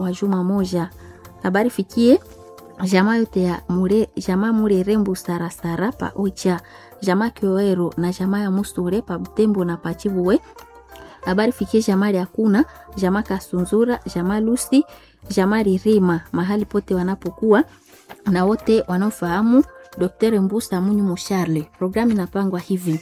wa juma moja. Habari fikie jamaa yote ya mure, jamaa Murerembu Sarasara pa Ocha, jamaa Kioero na jamaa ya Musure pa Butembo na pa Chivuwe. Habari fikie jamaa ya kuna jamaa Kasunzura, jamaa Lusi, jamaa Ririma mahali pote wanapokuwa na wote wanaofahamu Dr. Mbusa Munyu Musharle. Programu inapangwa hivi: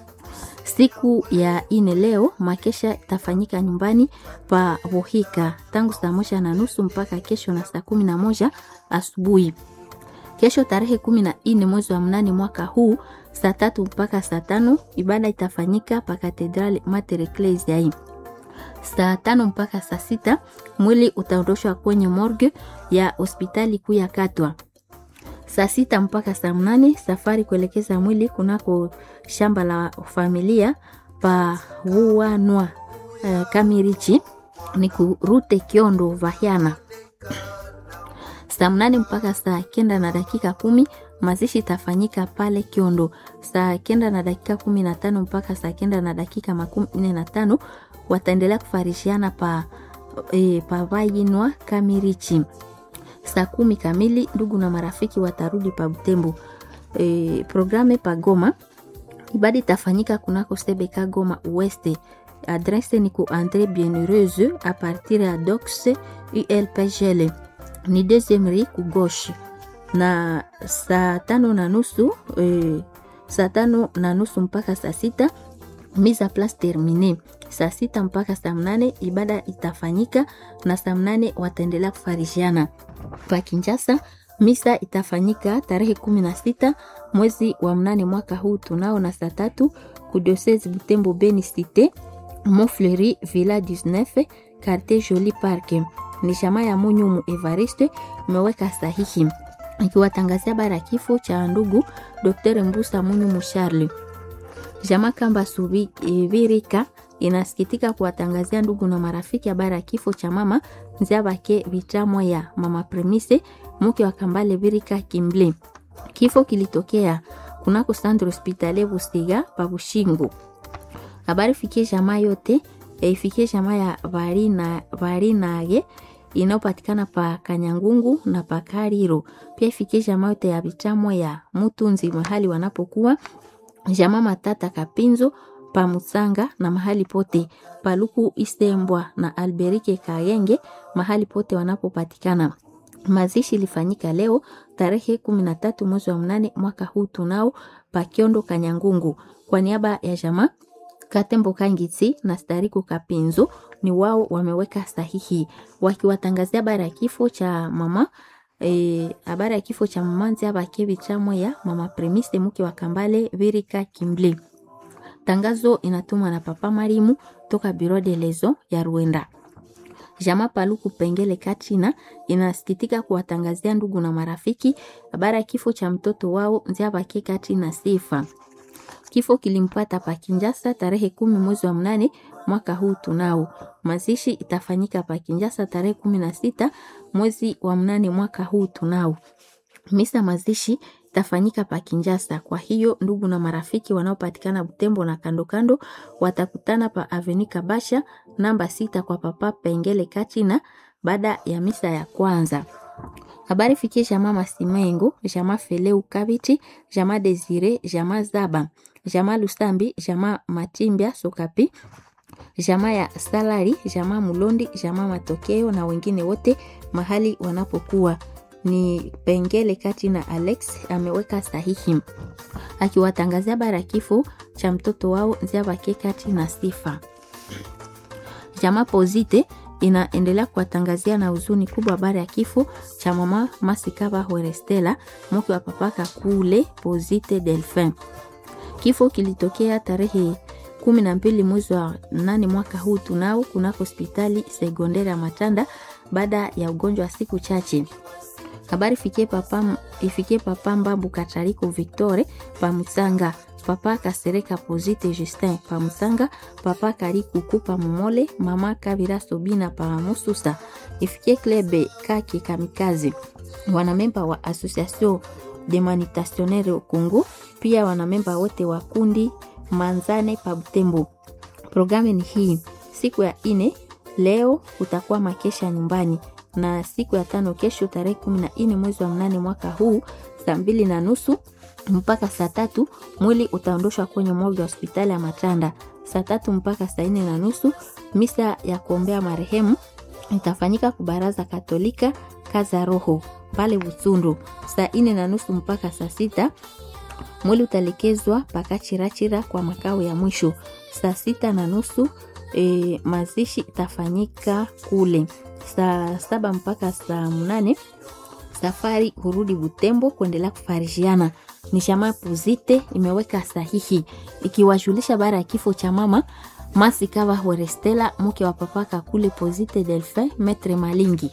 siku ya ine leo makesha itafanyika nyumbani pa Vohika tangu saa moja na nusu mpaka kesho na saa kumi na moja asubuhi. Kesho tarehe kumi na nne mwezi wa mnane mwaka huu saa tatu mpaka saa tano ibada itafanyika pa Katedrali Mater Ecclesiae. Saa tano mpaka saa sita mwili utaondoshwa kwenye morgue ya hospitali kuu ya Katwa. Saa sita mpaka saa mnane safari kuelekeza mwili kunako shamba la familia pa Wuanwa uh, Kamirichi ni kurute Kiondo Vahyana. Saa mnane mpaka saa kenda na dakika kumi mazishi itafanyika pale Kiondo. Saa kenda na dakika kumi na tano mpaka saa kenda na dakika makumi nne na tano wataendelea kufarishiana pa, e, pa Vayinwa Kamirichi saa kumi kamili ndugu na marafiki watarudi pa Butembo. E, programe pa Goma, ibada itafanyika kunako Sebeka Goma Weste. Adrese ni ku Andre Bienheureuse a partir ya Dox ULPGL ni deuxième rue ku gauche, na saa tano na nusu e, saa tano na nusu mpaka saa sita mise a place termine. Saa sita mpaka saa mnane ibada itafanyika na saa mnane wataendelea kufarishiana pa Kinshasa. Misa itafanyika tarehe kumi na sita mwezi wa mnane mwaka huu tunao na saa tatu kudiosese Butembo Beni Cité Montfleury Villa 19 Quartier Joli Park. Ni shama ya Munyumu Evariste imeweka sahihi ikiwatangazia bara kifo cha ndugu Dr. Mbusa Munyumu Charles. Jama Kamba Subirika inasikitika kuwatangazia ndugu na marafiki habari ya kifo cha mama Nziabake Vitamwa ya mama Premise mke wa Kambale Birika Kimble. Kifo kilitokea kunako Centre Hospitalier Busiga pa Bushingu. Habari fikie jamaa yote e, ifikie jamaa ya Varina Varinage inayopatikana pa Kanyangungu na pa Kariro. Pia ifikie jamaa yote ya Vitamwa ya Mutunzi mahali wanapokuwa jamaa Matata Kapinzo pa Musanga na mahali pote Paluku Isembwa na Alberike Kayenge mahali pote wanapopatikana. Mazishi ilifanyika leo tarehe kumi na tatu mwezi wa mnane mwaka huu tunao Pakiondo Kanyangungu. Kwa niaba ya jamaa Katembo Kangitsi na Stariku Kapinzo ni wao wameweka sahihi wakiwatangazia habari ya kifo cha mama habari e, ya kifo cha mama Nziabake chamwe ya mama Premise mke wa Kambale Virika Kimble. Tangazo inatumwa na Papa Marimu toka Bureau de Lezo ya Rwanda. Jama Paluku Pengele Katina inasikitika kuwatangazia ndugu na marafiki habari ya kifo cha mtoto wao Nziabake Katina Sifa. Kifo kilimpata pa Kinjasa tarehe kumi mwezi wa mnane mwaka huu tunao. Mazishi itafanyika pa Kinjasa tarehe kumi na sita mwezi wa mnane mwaka huu tunao. Misa mazishi itafanyika pa Kinjasa. Kwa hiyo ndugu na marafiki wanaopatikana Butembo na kando kando watakutana pa Avenue Kabasha namba sita kwa Papa Pengele Katina baada ya misa ya kwanza. Habari fikie jama Masimengo, jama Feleu Kabiti, jama Desire, jama Zaba, jama Lusambi, jama Matimbia Sokapi, jama ya Salari, jama Mulondi, jama Matokeo na wengine wote mahali wanapokuwa ni Pengele kati na Alex ameweka sahihi akiwatangazia bara kifo cha mtoto wao Nziabake kati na Sifa. Jama Pozite inaendelea kuwatangazia na huzuni kubwa habari ya kifo cha mama Masikaba Horestela mke wa papaka kule Pozite Delphin. Kifo kilitokea tarehe kumi na mbili mwezi wa nane mwaka huu tunao kunako hospitali sekondari ya Matanda baada ya ugonjwa wa siku chache. Habari fikie papa, ifikie papa Mbambu Katariko Victore Pamusanga, papa Kasereka Pozite Justin Pamusanga, papa Karikuku Pamumole, mama Kabira Sobina Pamususa, ifikie Klebe Kake Kamikazi, wanamemba wa Association de Manitationnaire au Congo, pia wanamemba wote wa kundi Manzane pa Butembo. Programu ni hii, siku ya ine leo kutakuwa makesha nyumbani na siku ya tano kesho tarehe kumi na nne mwezi wa mnane mwaka huu saa mbili na nusu mpaka saa tatu mwili utaondoshwa kwenye morgue ya hospitali ya Matanda. Saa tatu mpaka saa nne na nusu misa ya kuombea marehemu itafanyika kubaraza Katolika kaza roho pale Busundu. Saa nne na nusu mpaka saa sita mwili utalekezwa paka Chirachira kwa makao ya mwisho. Saa sita na nusu e, mazishi itafanyika kule. Saa saba mpaka saa mnane safari hurudi Butembo kuendelea kufarishiana. Ni shama Puzite imeweka sahihi ikiwajulisha baada ya kifo cha mama Masi Kava Horestela mke wa papaka kule Pozite Delphin Metre Malingi.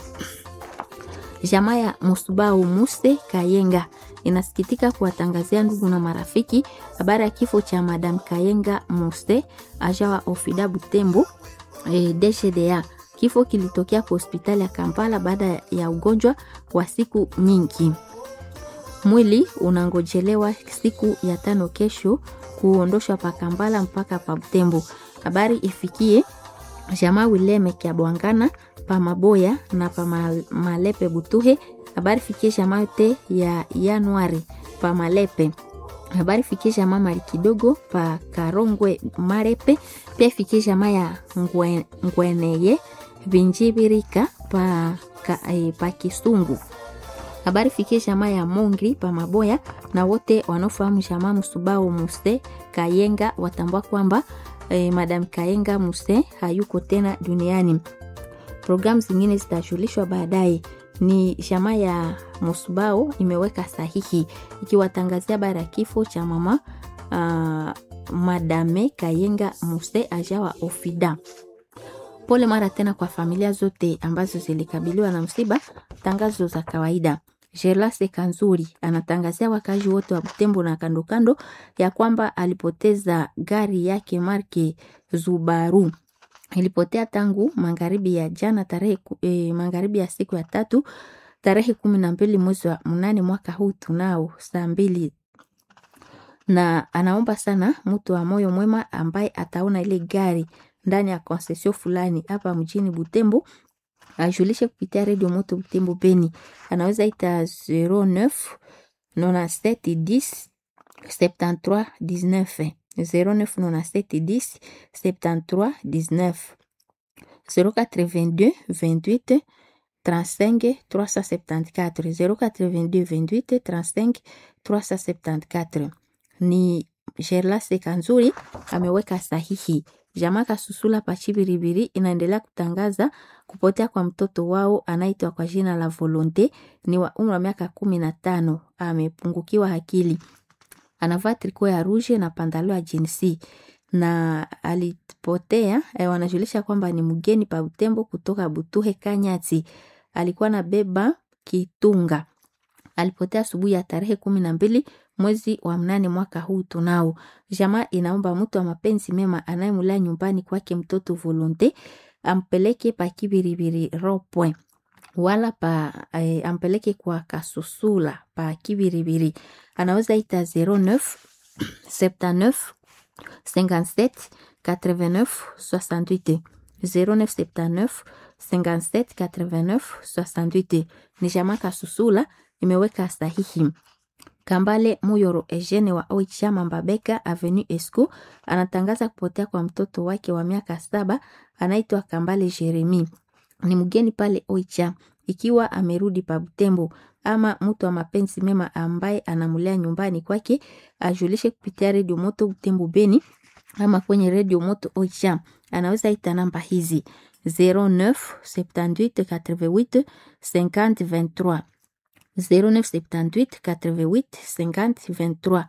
Jamaa ya Musubau Muse Kayenga inasikitika kuwatangazia ndugu na marafiki habari ya kifo cha Madam Kayenga Muse ajawa Ofida Butembo e, DGDA. Kifo kilitokea kwa hospitali ya Kampala baada ya ugonjwa wa siku nyingi. Mwili unangojelewa siku ya tano kesho kuondoshwa pa Kampala mpaka pa Butembo. Habari ifikie jamaa Wileme kya Bwangana pa Maboya na pa Malepe Butuhe. Habari fikie jamaa yote ya Januari pa Malepe. Habari fikie jamaa mali kidogo pa Karongwe Marepe. Pia fikie jamaa ya Ngwe, Ngweneye Vinjibirika pa, ka, eh, pa Kisungu. Habari fikie jamaa ya Mongri pa Maboya na wote wanaofahamu jamaa Musubao Muse Kayenga watambua kwamba eh, Madam Kayenga Muse hayuko tena duniani. Programu zingine zitajulishwa baadaye. Ni jamaa ya Musubao imeweka sahihi ikiwatangazia baada ya kifo cha mama uh, Madame Kayenga Muse ajawa Ofida. Pole mara tena kwa familia zote ambazo zilikabiliwa na msiba. Tangazo za kawaida. Gerlase Kanzuri anatangazia wakazi wote wa Butembo na kando kando ya kwamba alipoteza gari yake marke Zubaru. Ilipotea tangu magharibi ya jana tarehe e, magharibi ya siku ya tatu tarehe kumi na mbili mwezi wa mnane mwaka huu tunao saa mbili na anaomba sana mtu wa moyo mwema ambaye ataona ile gari ndani ya konsesio fulani hapa mjini Butembo ajulishe kupitia redio moto Butembo Beni. Anaweza ita 09 97 10 73 19 09 97 10 73 19 082 28 35 374 082 28 35 374 ni Gerlase Kanzuri ameweka sahihi. Jamaa Kasusula Pachibiribiri inaendelea kutangaza kupotea kwa mtoto wao anaitwa kwa jina la Volonte, ni wa umri wa miaka kumi na tano. Amepungukiwa akili, anavaa triko ya ruje na pandalo ya jinsi na alipotea. Eh, wanajulisha kwamba ni mgeni pa Butembo kutoka Butuhe Kanyati, alikuwa na beba kitunga. Alipotea asubuhi ya tarehe kumi na mbili mwezi wa mnane mwaka huu tunao. Jamaa inaomba mtu wa mapenzi mema anayemulea nyumbani kwake mtoto Volonte ampeleke pa Kibiribiri Ropwe wala pa eh, ampeleke kwa Kasusula pa Kibiribiri. Anaweza ita 09 79 57 89 68 0979 57 89 68. Ni jamaa Kasusula imeweka sahihi. Kambale Muyoro Eugene wa Oicha Mambabeka Avenue Esco anatangaza kupotea kwa mtoto wake wa miaka saba anaitwa Kambale Jeremi. Ni mgeni pale Oicha. Ikiwa amerudi pa Butembo ama mtu wa mapenzi mema ambaye anamulea nyumbani kwake ajulishe kupitia redio moto Butembo Beni ama kwenye redio moto Oicha. Anaweza ita namba hizi 09 78 88 50 23 0978 88 50 23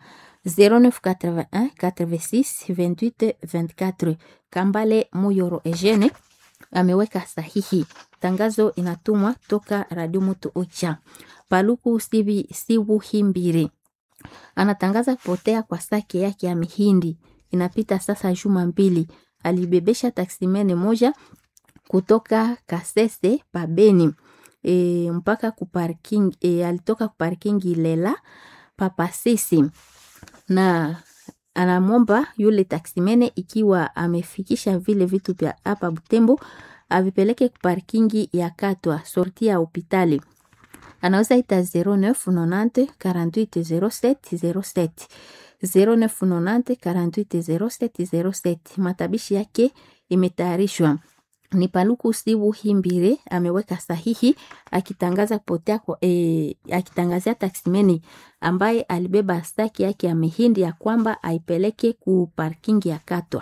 0981 86 28 24. Kambale Muyoro Eugene ameweka sahihi. Tangazo inatumwa toka Radio Moto Ocha. Paluku Sibi Sibuhimbire anatangaza kupotea kwa sake yake ya mihindi. Inapita sasa juma mbili. Alibebesha taksimene moja kutoka Kasese pabeni e, mpaka kuparking e, alitoka kuparkingi Lela papasisi na anamwomba yule taksimene ikiwa amefikisha vile vitu vya hapa Butembo avipeleke parkingi ya Katwa sorti ya hopitali. Anaweza ita 0990 48 07 07 0990 48 07 07. Matabishi yake imetayarishwa ni Paluku Sibu Himbire ameweka sahihi akitangaza kupotea kwa, e, akitangazia taksimeni ambaye alibeba staki yake ya mihindi ya kwamba aipeleke ku parking ya Katwa.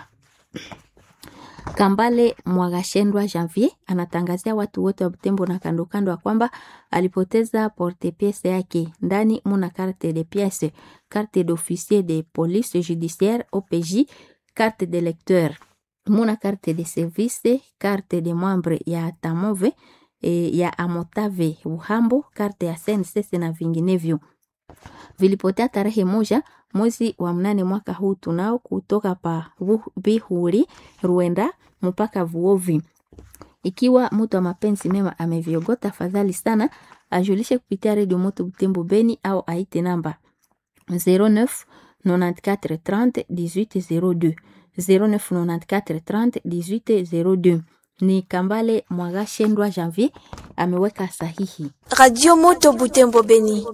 Kambale Mwagashendwa Janvier anatangazia watu wote wa Butembo na kando kando ya kwamba alipoteza porte piece yake. Ndani muna carte de pièce, carte d'officier de police judiciaire OPJ, carte de lecteur muna carte de service, carte de membre ya Tamove e, ya Amotave Uhambo, carte ya SNCC na vinginevyo. Vilipotea tarehe moja mwezi wa mnane mwaka huu tunao kutoka pa Bihuri Ruenda mpaka Vuovi. Ikiwa mtu wa mapenzi mema ameviogota, fadhali sana ajulishe kupitia redio Moto Butembo Beni au aite namba 09 94 30 18 02 0994 30 18 02. Ni Kambale Mwagashendwa Janvier ameweka sahihi. Radio Moto Butembo Beni.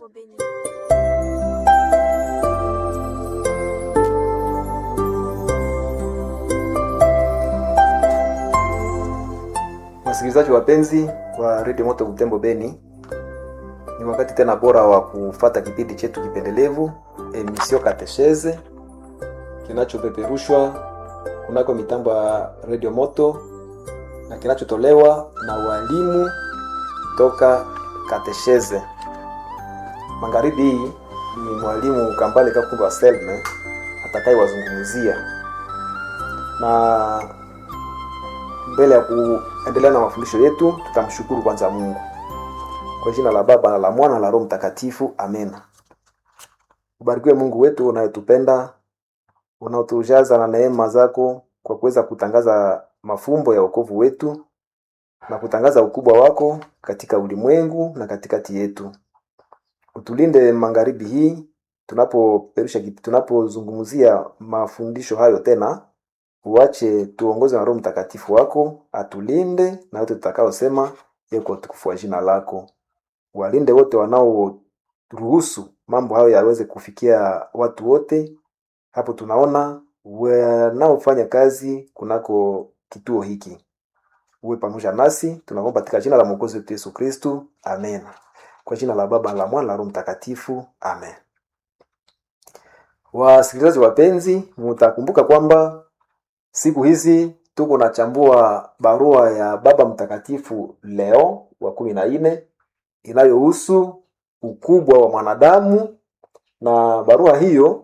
Wasikilizaji wapenzi wa Radio Moto Butembo Beni, ni wakati tena bora wa kufata kipindi chetu kipendelevu emission Katechese kinachopeperushwa kunako mitambo ya Radio Moto na kinachotolewa na walimu toka Katechese. Magharibi hii ni mwalimu Kambale Kakumba Selme atakayewazungumzia na mbele ya kuendelea na mafundisho yetu, tutamshukuru kwanza Mungu kwa jina la Baba na la Mwana na la Roho Mtakatifu, amena. Ubarikiwe Mungu wetu unayetupenda, unaotujaza na neema zako kwa kuweza kutangaza mafumbo ya wokovu wetu na kutangaza ukubwa wako katika ulimwengu na katikati yetu. Utulinde magharibi hii tunapoperusha tunapozungumzia mafundisho hayo tena uache tuongoze na Roho Mtakatifu wako atulinde na yote tutakaosema yeko utukufu wa jina lako. Walinde wote wanaoruhusu mambo hayo yaweze kufikia watu wote. Hapo tunaona wanaofanya kazi kunako kituo hiki, uwe pamoja nasi, tunaomba katika jina la Mwokozi wetu Yesu Kristu, amen. Kwa jina la Baba la Mwana la Roho Mtakatifu, amen. Wasikilizaji wapenzi, mtakumbuka kwamba siku hizi tuko nachambua barua ya Baba Mtakatifu Leo wa kumi na nne inayohusu ukubwa wa mwanadamu, na barua hiyo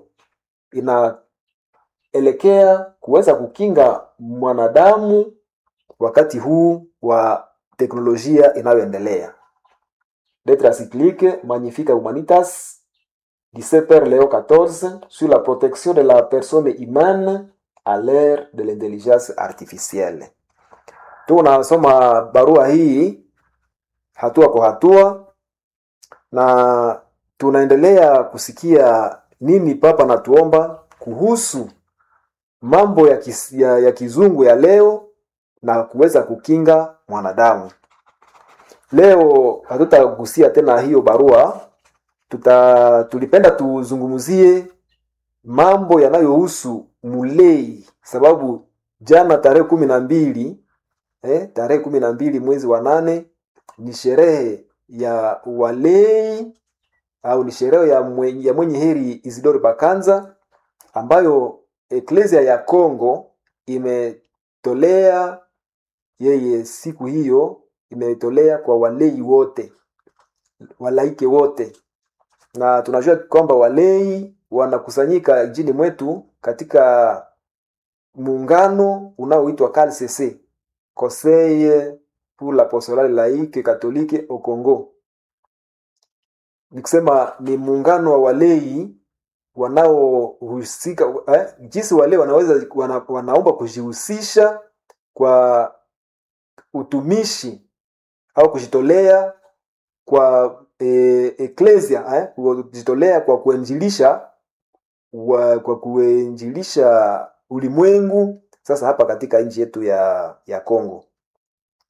inaelekea kuweza kukinga mwanadamu wakati huu wa teknolojia inayoendelea. Lettre encyclique Magnifica Humanitas du Saint-Père Léo XIV sur la protection de la personne humaine à l'ère de l'intelligence artificielle. Tunasoma barua hii hatua kwa hatua na tunaendelea kusikia nini Papa anatuomba kuhusu mambo ya, kis, ya, ya kizungu ya leo na kuweza kukinga mwanadamu. Leo hatutagusia tena hiyo barua, tuta tulipenda tuzungumzie mambo yanayohusu mulei, sababu jana tarehe kumi na mbili eh, tarehe kumi na mbili mwezi wa nane ni sherehe ya walei au ni sherehe ya mwenye, ya mwenye heri Isidore Bakanza ambayo eklesia ya Kongo imetolea yeye siku hiyo, imetolea kwa walei wote, walaike wote, na tunajua kwamba walei wanakusanyika nchini mwetu katika muungano unaoitwa CALCC, Conseil pour l'apostolale laïque catholique au Congo. Ni kusema ni muungano wa walei wanaohusika eh, jinsi wale wanaweza wana, wanaomba kujihusisha kwa utumishi au kujitolea kwa e, eklesia eh, kujitolea kwa kuenjilisha wa, kwa kuenjilisha ulimwengu sasa hapa katika nchi yetu ya ya Kongo.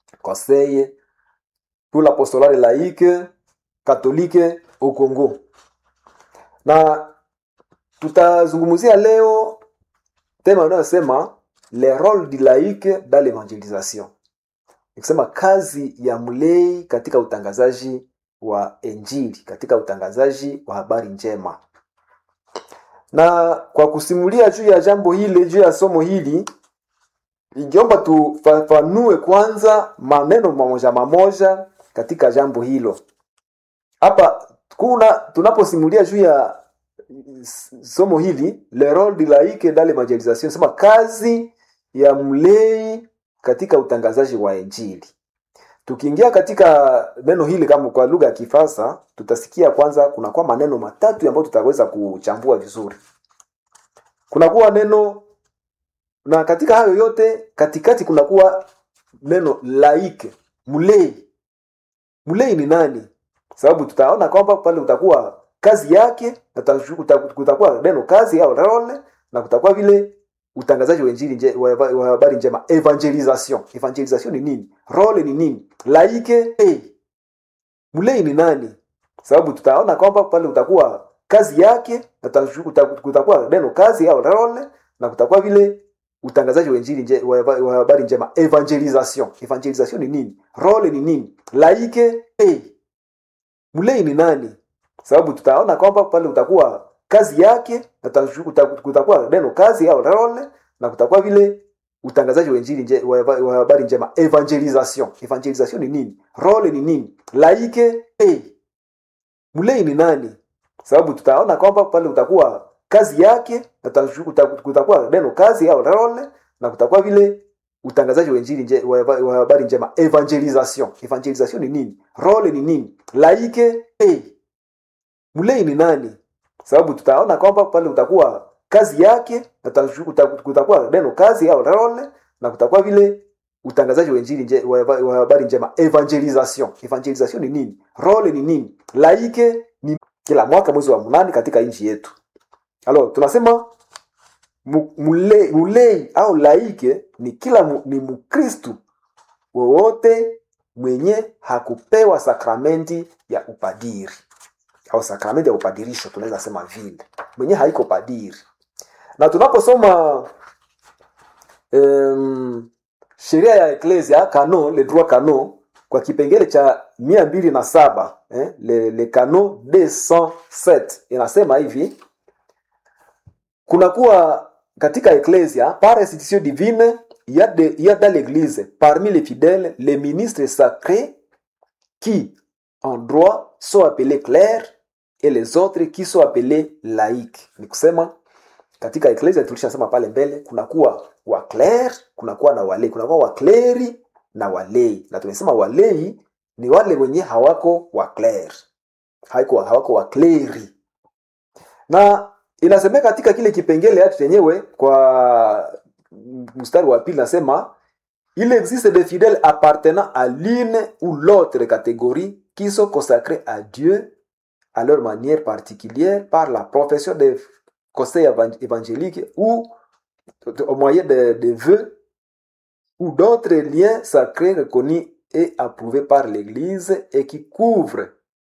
conseil pour l'apostolat laïque catholique au Congo. Na tutazungumzia leo tema inayosema le rôle du laïque dans l'évangélisation, nikisema kazi ya mlei katika utangazaji wa Injili, katika utangazaji wa habari njema. Na kwa kusimulia juu ya jambo hili, juu ya somo hili, ingeomba tufafanue kwanza maneno mamoja mamoja katika jambo hilo. Hapa kuna tunaposimulia juu ya somo hili le rôle du laïque dans l'évangélisation, sema kazi ya mlei katika utangazaji wa Injili. Tukiingia katika neno hili kama kwa lugha ya Kifaransa, tutasikia kwanza kunakuwa maneno matatu ambayo tutaweza kuchambua vizuri. Kunakuwa neno na katika hayo yote katikati kunakuwa neno laike, mlei. Mlei ni nani? Sababu tutaona kwamba pale utakuwa kazi yake na kutakuwa neno kazi au role na kutakuwa vile utangazaji wa injili nje, wa wa habari njema evangelisation. Evangelisation ni nini? Role ni nini? Laike hey. Mlei ni nani? Sababu tutaona kwamba pale utakuwa kazi yake na kutakuwa neno kazi au role na kutakuwa vile utangazaji wa injili nje, wa wa habari njema evangelisation. Evangelisation ni nini? Role ni nini? Laike hey. Mlei ni nani? Sababu tutaona kwamba pale utakuwa kazi yake na kutakuwa neno kazi au role na kutakuwa vile utangazaji wa injili nje, wa wa habari njema evangelisation. Evangelisation ni nini? Role ni nini? Laike hey. Mlei ni nani? Sababu tutaona kwamba pale utakuwa kazi yake na kutakuwa neno kazi au role na kutakuwa vile utangazaji wa injili nje, wa wa habari njema evangelisation. Evangelisation ni nini? Role ni nini? Laike hey. Mlei ni nani? Sababu tutaona kwamba pale utakuwa kazi yake na kutakuwa neno kazi au role na kutakuwa vile utangazaji wa injili nje, wa wa habari njema evangelisation. Evangelisation ni nini? Role ni nini? Laike ni kila mwaka mwezi wa mnane katika nchi yetu. Alors tunasema mulei, mulei au laike ni kila mu, ni Mkristu wowote mwenye hakupewa sakramenti ya upadiri au sakramenti ya upadirisho, tunaweza sema vile, mwenye haiko padiri. Na tunaposoma um, sheria ya eklesia canon, le droit canon kwa kipengele cha mia mbili na saba eh, le, le canon 207 inasema hivi kunakuwa katika eklesia par institution divine il y a, de, il y a dans l'église parmi les fidèles les ministres sacrés qui en droit sont appelés clercs et les autres qui sont appelés laïcs ni kusema katika eklesia tulishasema pale mbele kunakuwa wakler kunakuwa na walei kunakuwa wakleri na walei na tumesema walei ni wale wenye hawako wakler hawako, hawako wakleri na inasemeka katika kile kipengele hatu chenyewe kwa mstari wa pili nasema il existe des fidèles appartenant à l'une ou l'autre catégorie qui sont consacrés à Dieu à leur manière particulière par la profession des conseils évangéliques ou au moyen de, de vœux ou d'autres liens sacrés reconnus et approuvés par l'Église et qui couvrent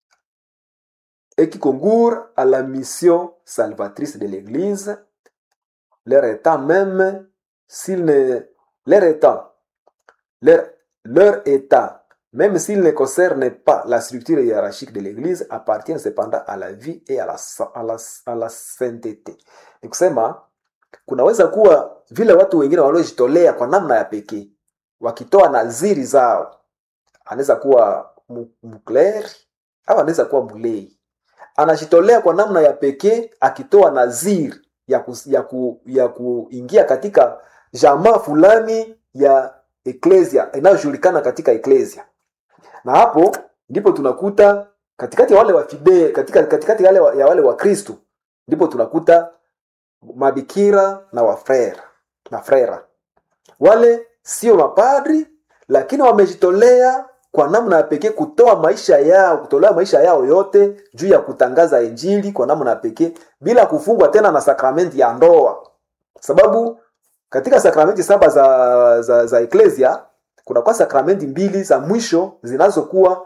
et qui concourent à la mission salvatrice de l'Église, leur état même, s'il ne, leur état, leur, leur état, même s'il ne concerne pas la structure hiérarchique de l'Église, appartient cependant à la vie et à la, à la, à la sainteté. Ni kusema kunaweza kuwa vile watu wengine waliojitolea kwa namna ya pekee wakitoa naziri zao, anaweza kuwa mkleri au anaweza kuwa mlei anajitolea kwa namna ya pekee akitoa naziri ya, ku, ya, ku, ya kuingia katika jamaa fulani ya eklesia inayojulikana katika eklesia na hapo ndipo tunakuta katikati ya wale wafide katika, katikati ya wale, ya wale wakristu ndipo tunakuta mabikira na wafrera na frera wale sio mapadri lakini wamejitolea kwa namna ya pekee kutoa maisha yao kutolea maisha yao yote juu ya kutangaza injili kwa namna ya pekee bila kufungwa tena na sakramenti ya ndoa sababu katika sakramenti saba za za, za eklesia kunakuwa sakramenti mbili za mwisho zinazokuwa